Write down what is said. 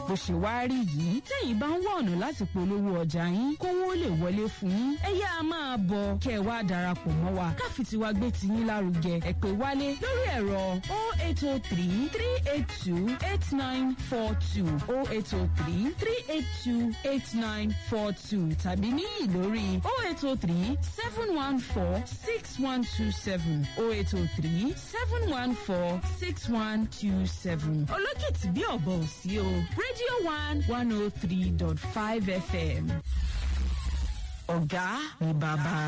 bó ṣe wá rí yìí tẹ́yìn bá ń wá ọ̀nà láti polówó ọjà yín kówó lè wọlé fún yín ẹ yá a máa bọ̀ kẹ́ ẹ wá darapọ̀ mọ́ wa káfí tiwa gbé tiyín lárugẹ ẹ pè wálé lórí ẹ̀rọ 0803 382 8942 0803 382 8942 tàbí níyì lórí 0803 714 6127 0803 714 6127 olókìtì bí ọ̀bọ̀ ò sí o radio one one oh three dot five fm ọ̀gá ni bàbá.